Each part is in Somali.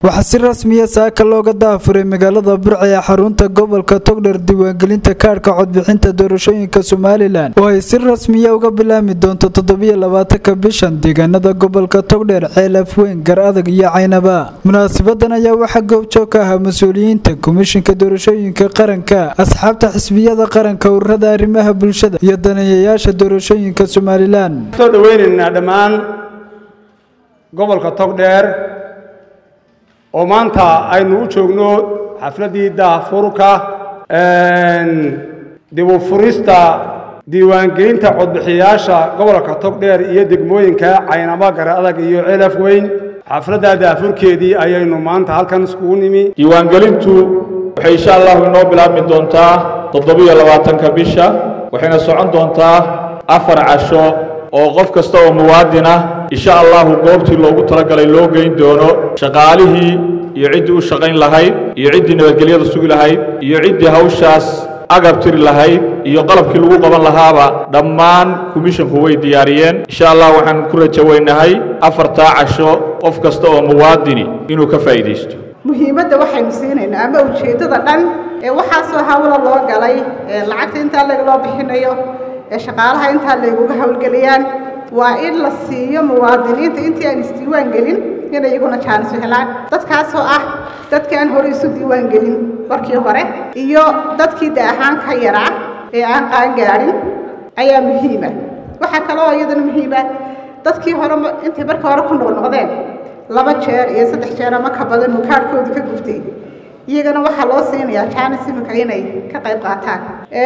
waxaa si rasmiya saaka looga daafuray magaalada burca ee xarunta gobolka togdher diiwaangelinta kaadhka codbixinta doorashooyinka somalilan oo ay si rasmiya uga bilaami doonto toddobiyo labaatanka bishan deegaanada gobolka togdher ceelaf weyn gar adag iyo caynaba munaasabadan ayaa waxaa goobjoog ka ahaa mas-uuliyiinta komishinka doorashooyinka qaranka asxaabta xisbiyada qaranka ururada arrimaha bulshada iyo daneeyayaasha doorashooyinka somalilan soo dhaweynaynaa dhammaan gobolka togdheer oo maanta aynu u joogno xafladdii daahfurka dib u furista diiwaangelinta codbixiyayaasha gobolka togdheer iyo degmooyinka caynamo gar adag iyo celaf weyn xafladda daahfurkeedii ayaynu maanta halkan iskugu nimi diiwaangelintu waxay insha allahu inoo bilaabmi doontaa toddobiyo labaatanka bisha waxayna socon doontaa afar casho oo qof kasta oo muwaadin ah insha allahu goobtii loogu talagalay loo geyn doono shaqaalihii iyo ciddii u shaqayn lahayd iyo ciddii nabadgelyada sugi lahayd iyo ciddii hawshaas agab tiri lahayd iyo qalabkii lagu qaban lahaaba dhammaan komishinku way diyaariyeen insha allah waxaan ku rajo weynahay afartaa casho qof kasta oo muwaadini inuu ka faa'iidaysto muhiimadda waxaynu siinaynaa ama ujeeddada dhan ee waxaasoo hawlo loo galay ee lacagta intaa lagaloo bixinayo ee shaqaalaha intaa layguga howlgeliyaan waa in la siiyo muwaadiniinta intii aan isdiiwaan gelin inay iyaguna jaanis helaan dadkaasoo ah dadkii aan hore isu diiwaan gelin markii hore iyo dadkii da ahaan ka yaraa ee aan qaangaadhin ayaa muhiima waxaa kaloo iyadana muhiima dadkii hore intay marka hore ku noqnoqdeen laba jeer iyo saddex jeer ama ka badan uu kaadhkoodu ka guftay iyagana waxaa loo siinayaa jaanis iminka inay ka qayb qaataan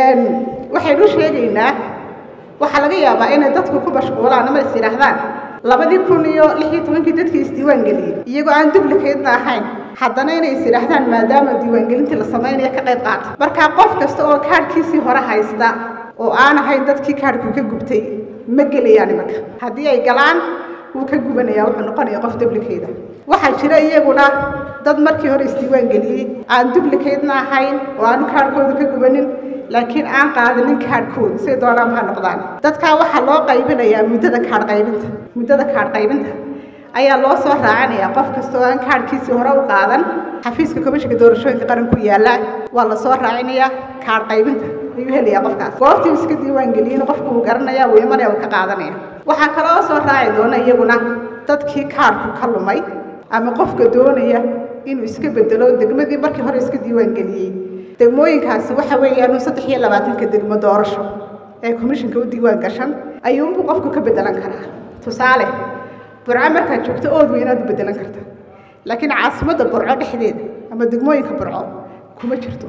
waxaynu sheegaynaa waxaa laga yaabaa inay dadku ku mashquulaan ama is yidhaahdaan labadii kun iyo lix iyo tobankii dadkii isdiiwaan geliyey iyagoo aan dublikeedna ahayn haddana inay is yidhaahdaan maadaama diiwaangelintii la samaynayo ka qayb qaata marka qof kasta oo kaadhkiisii hore haysta oo aan ahayn dadkii kaadhku ka gubtay ma gelayaan imanka haddii ay galaan wuu ka gubanaya wuxuu noqonaya qof dublikeeda waxaa jira iyaguna dad markii hore isdiiwaan geliyey aan dublikeedna ahayn oo aanu kaadhkooda ka gubanin laakiin aan qaadanin kaadhkooda say doonaan ha noqdaan dadkaa waxaa loo qaybinayaa muddada kaadh qaybinta muddada kaadh qaybinta ayaa loo soo raacinayaa qof kasta oo aan kaadhkiisii hore u qaadan xafiiska komishinka doorashooyinka qaranku yaalla waa la soo raacinayaa kaadh qaybinta ayuu helayaa qofkaas goobtii iska diiwaan geliyeyna qofku uu garanaya wuu imanaya uu ka qaadanaya waxaa kaloo soo raaci doona iyaguna dadkii kaadhku ka lumay ama qofka doonaya inuu iska bedelo degmadii markii hore iska diiwaan geliyey degmooyinkaasi waxa weeyaan saddex iyo labaatanka degmo doorasho ee komishinka u diiwaan gashan ayuunbuu qofku ka bedelan karaa tusaale burco markaad joogto ood weynaad u bedelan karta laakiin caasimadda burco dhexdeeda ama degmooyinka burco kuma jirto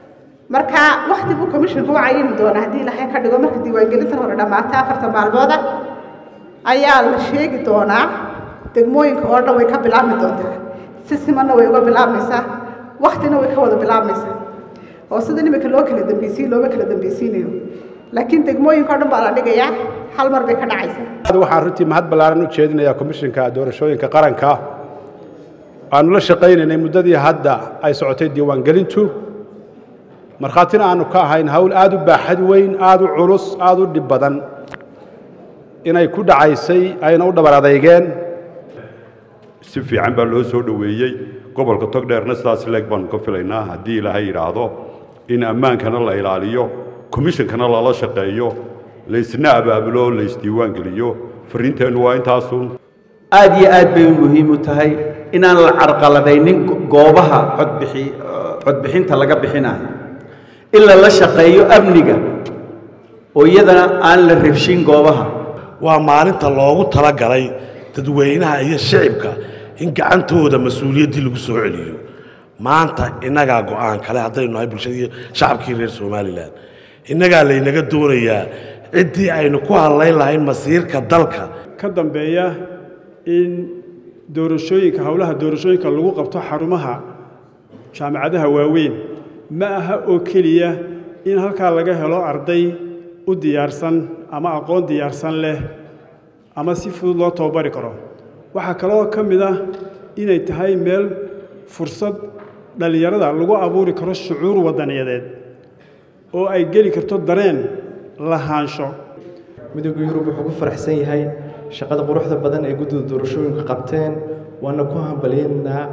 marka wakti buu komishinku u cayimi doonaa haddii ilaahay ka dhigo marka diiwaangelintan hore dhammaata afartan maalmooda ayaa la sheegi doonaa degmooyinka oo dhan way ka bilaabmi doontaa si simanna way uga bilaabmaysaa waktina way ka wada bilaabmaysaa oo sida nimanka loo kala dambaysiin looma kala dambaysiinayo laakiin degmooyinka o dhan baa la dhigayaa hal mar bay ka dhacaysaa waxaan runtii mahad ballaaran u jeedinayaa komishinka doorashooyinka qaranka aanu la shaqaynaynay muddadii hadda ay socotay diiwaangelintu markhaatina aanu ka ahayn hawl aad u baaxad weyn aad u culus aad u dhib badan inay ku dhacaysay ayna u dhabar adeygeen si fiican baa loo soo dhoweeyey gobolka togdheerna sidaas leeg baanu ka filaynaa haddii ilaahay yidhaahdo in ammaankana la ilaaliyo komishinkana lala shaqeeyo laysna abaabulo laysdiiwaan geliyo farriinteennu waa intaasun aad iyo aad bay muhiim u tahay inaan la carqaladaynin goobaha codbixi codbixinta laga bixinayo in lala shaqeeyo amniga oo iyadana aan la rabshin goobaha waa maalinta loogu talagalay dadweynaha iyo shicibka in gacantooda mas-uuliyaddii lagu soo celiyo maanta innagaa go'aan kale haddaynu nahay bulshadii shacabkii reer somalilan innagaa laynaga doonayaa ciddii aynu ku hadlayn lahayn masiirka dalka ka dambeeya in doorashooyinka howlaha doorashooyinka lagu qabto xarumaha jaamacadaha waaweyn ma aha oo keliya in halkaa laga helo arday u diyaarsan ama aqoon diyaarsan leh ama si fudud loo tababari karo waxaa kaloo ka mid ah inay tahay meel fursad dhallinyarada lagu abuuri karo shucuur wadaniyadeed oo ay geli karto dareen lahaansho midowga yurub wuxuu ku faraxsan yahay shaqada quruxda badan ee guddida doorashooyinka qabteen waana ku hambalyeynaa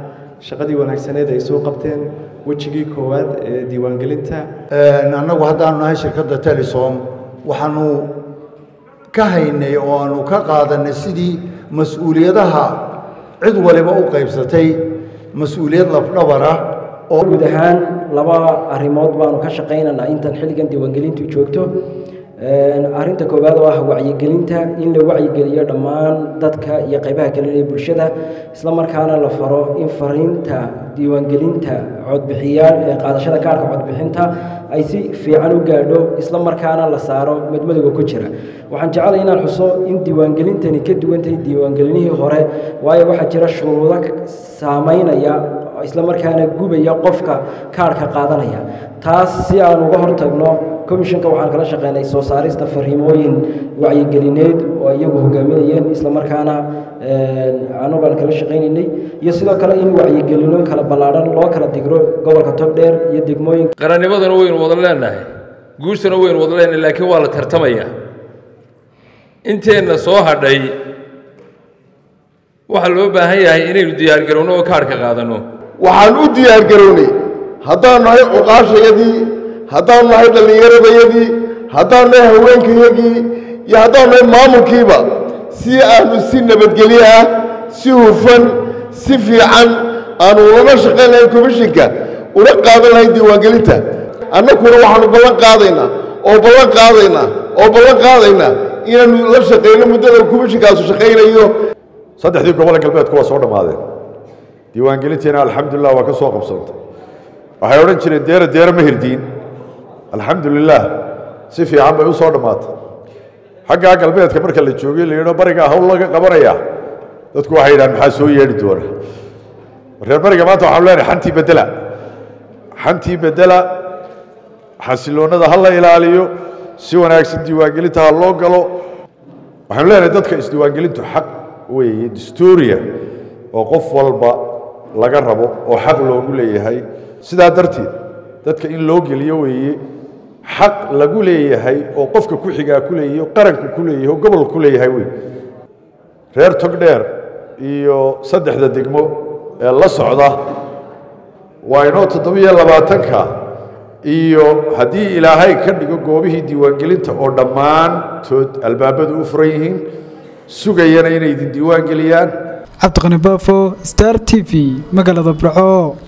shaqadii wanaagsaneed ay soo qabteen wejigii koowaad ee diiwaangelinta annagu haddaanu nahay shirkadda telesom waxaanu ka haynay oo aanu ka qaadanay sidii mas-uuliyadaha cid waliba u qaybsatay mas-uuliyad lafdhabara oo guud ahaan laba arrimood baanu ka shaqaynaynaa intan xilligan diiwaangelintu joogto arrinta koowaad oo ah wacyigelinta in la wacyigeliyo dhammaan dadka iyo qaybaha kale ee bulshada isla markaana la faro in fariinta diiwaangelinta codbixiyaal ee qaadashada kaarka codbixinta ay si fiican u gaadho isla markaana la saaro madmadowga ku jira waxaan jeclay inaan xuso in diiwaangelintani ka duwan tahay diiwaangelinihii hore waayo waxaa jira shuruudo saameynaya isla markaana gubaya qofka kaarhka qaadanaya taas si aan uga hortagno commissionka waxaan kala shaqeynay soo saarista fariimooyin wacyigelineed oo iyagu hogaaminayeen isla markaana anugaan kala shaqaynaynay iyo sidoo kale in wacyigelino kala ballaadhan loo kala digro gobolka togdheer iyo degmooyinka qarannimadana waynu wada leenahay guushana waynu wada leenahay laakiin waa la tartamaya inteenna soo hadhay waxaa loo baahan yahay inaynu diyaargarowno oo kaarhka qaadanno waxaan u diyaargarownay haddaanu nahay cuqaashayadii haddaanu nahay dhallinyaradayadii haddaanu nahay haweenkayagii iyo haddaanu nahay maamulkiiba si aanu si nabadgelyo ah si hufan si fiican aanu ulana shaqayn lahayn komishinka una qaadan lahayn diiwaangelinta annaguna waxaanu ballan qaadaynaa oo ballan qaadaynaa oo ballan qaadaynaa inaanu la shaqayno muddada komishinkaasu shaqaynayo saddexdii gobole galbeedku waa soo dhammaadeen diiwaangelintiina alxamdulilah waa ka soo qabsantay waxay odhan jireen deera deera ma hirdiin alxamdulilah si fiican bay u soo dhammaatay xaggaa galbeedka marka la joogay la yidho barigaa hawl laga qabanaya dadku waxay yidhahan maxaa soo yeedhi doona reer bariga maanta waxaanu leenahay xantii bedela xantii bedela xasiloonnada ha la ilaaliyo si wanaagsan diiwaangelinta ha loo galo waxaanu leenahay dadka isdiiwaangelintu xaq weeye dastuuriya oo qof walba laga rabo oo xaq loogu leeyahay sidaa darteed dadka in loo geliyo weeye xaq lagu leeyahay oo qofka ku xigaa ku leeyahay oo qaranku ku leeyahay oo gobolka ku leeyahay wey reer togdheer iyo saddexda degmo ee la socda waa inoo toddobiyo labaatanka iyo haddii ilaahay ka dhigo goobihii diiwaangelinta oo dhammaantood albaabadu u furan yihiin sugayana inay idin diiwaan geliyaan cabdiqani baafo star t v magaalada burco